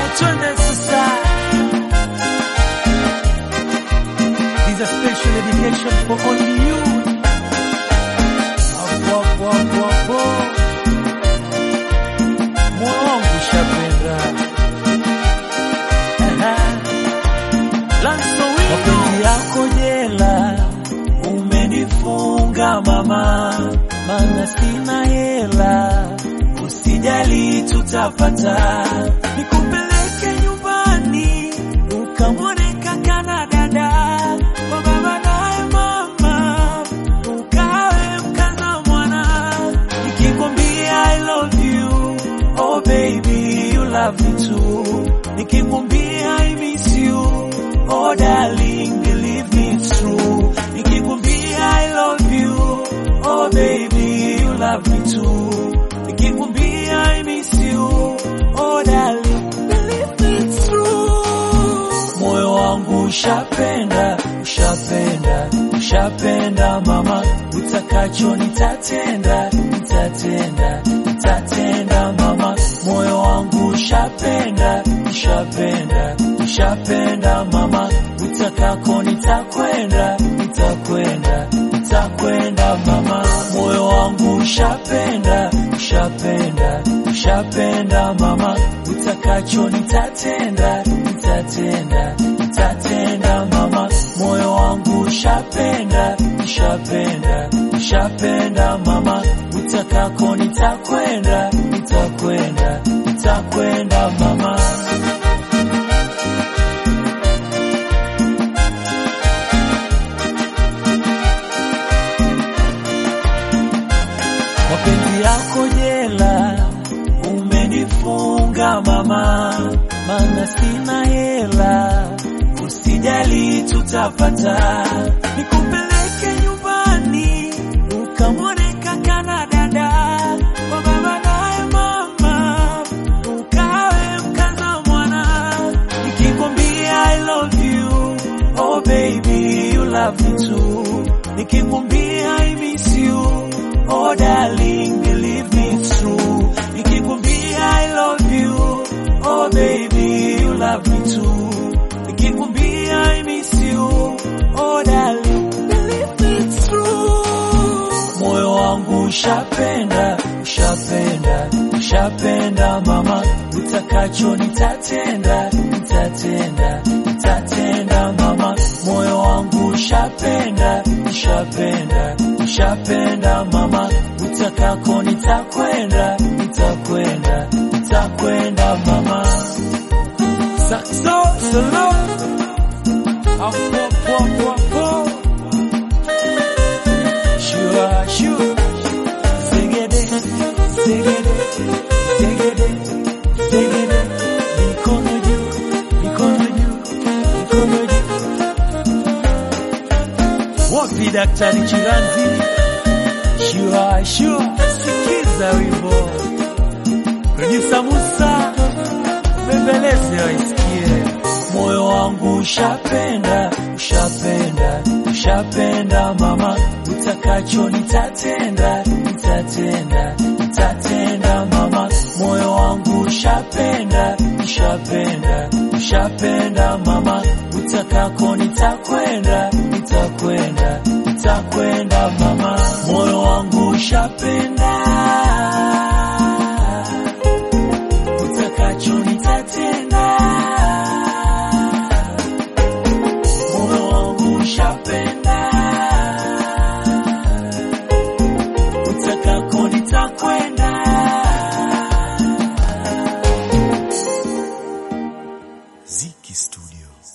twende sasa. This is a special dedication for only you. Hapo hapo hapo hapo. Moyo wangu shapenda. Aha. Lanso wino. Mapenzi yako jela umenifunga mama, mana sina hela, usijali tutapata, nikupeleke nyumbani ukamwone kaka na dada kwa baba naye mama, ukawe mkaza mwana, nikikwambia I love you, oh baby you love me too, nikikwambia I miss you, oh darling believe me it's true, nikikwambia I love you, oh baby you love me too, nikikwambia I miss you, oh darling believe me it's true, moyo wangu ushapenda, ushapenda, ushapenda mama, utakacho nitatenda, nitatenda, nitatenda mama, moyo wangu ushapenda, ushapenda, ushapenda mama, utakako nitakwenda, nitakwenda, nitakwenda mama, moyo wangu ushapenda, ushapenda, ushapenda mama, utakacho nitatenda, nitatenda, nitatenda mama, moyo wangu ushapenda, ushapenda, ushapenda mama, utakako nitakwenda, nitakwenda, nitakwenda mama. mapenzi yako jela umenifunga mama, mana sina hela, usijali tutapata, nikupeleke nyumbani ukamwone kaka na dada kwa baba naye mama, ukawe mkaza mwana, nikikwambia I love you, oh baby you love me too, nikikwambia I miss you Oh darling, believe me it's true. Nikikwambia I love you, oh baby you love me too. Nikikwambia I miss you, oh darling, believe me it's true. Moyo wangu ushapenda, ushapenda, ushapenda mama, utakacho nitatenda, nitatenda, nitatenda mama, moyo wangu ushapenda, ushapenda, ushapenda mama, utakako nitakwenda, nitakwenda, nitakwenda mama. Saxo, solo, apo, apo, apo, apo. Shua, shua, zegede, zegede, zegede, zegede, mikono juu, mikono juu, mikono juu. Wapi daktari Chiranzi? Shua, shua, sikiza wimbo. Producer Musa, bembeleze waisikie. Moyo wangu ushapenda, ushapenda, ushapenda mama, utakacho nitatenda, nitatenda, nitatenda mama, moyo wangu ushapenda, ushapenda, ushapenda mama, utakako nitakwenda, nitakwenda, nitakwenda mama, moyo wangu ushapenda